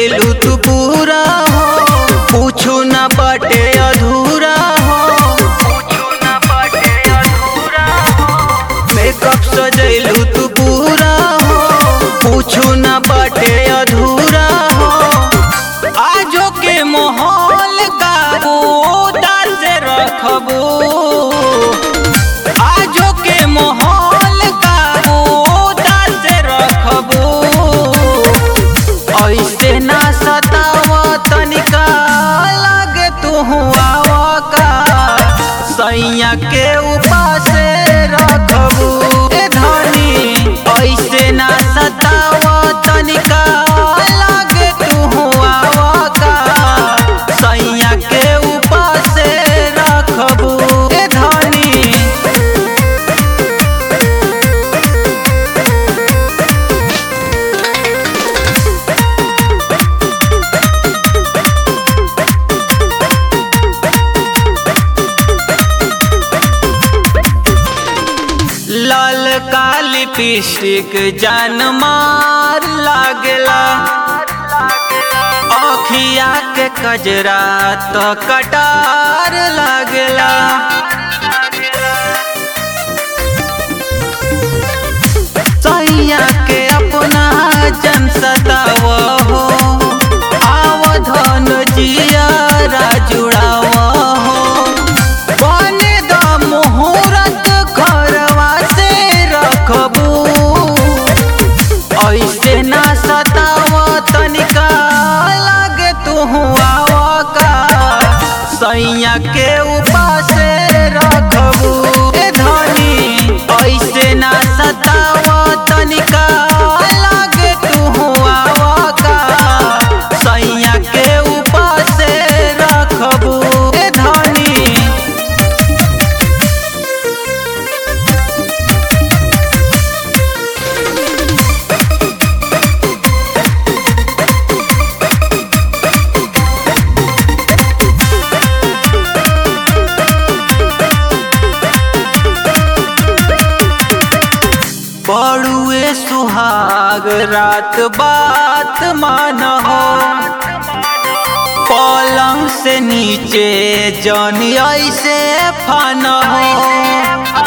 सजैलू तू पूरा हो पूछू ना बाटे अधूरा हो मेकअप सजैलू तू पूरा हो पूछू ना बाटे अधूरा हो आजो के माहौल काबू दाल से रखबू आजो के माहौल काबू दाल से रखबू ऐसे ना सताव तनिका लागे तू आवा का सैया के उपास रखबू ए धनी ऐसे ना सताव तनिका लागे तू आवा का सैया के उपास रखबू ए धनी लाल काली पिस्टिक जान मार लागला अखिया के कजरा तो कटार लागला सैया के अपना जन सताव हो आवधन जिया जुड़ाव हो बने द मुहूर्त घरवा से रखबू ऐसे ना सताव तनिका लागे तू आवा का सैया के उपास रखबू ए धनी ऐसे ना सताव तनिका लागे तू आवा का सैया के उपास रखबू ए धनी बड़ुए सुहाग रात बात मान हो पलंग से नीचे जन ऐसे फन हो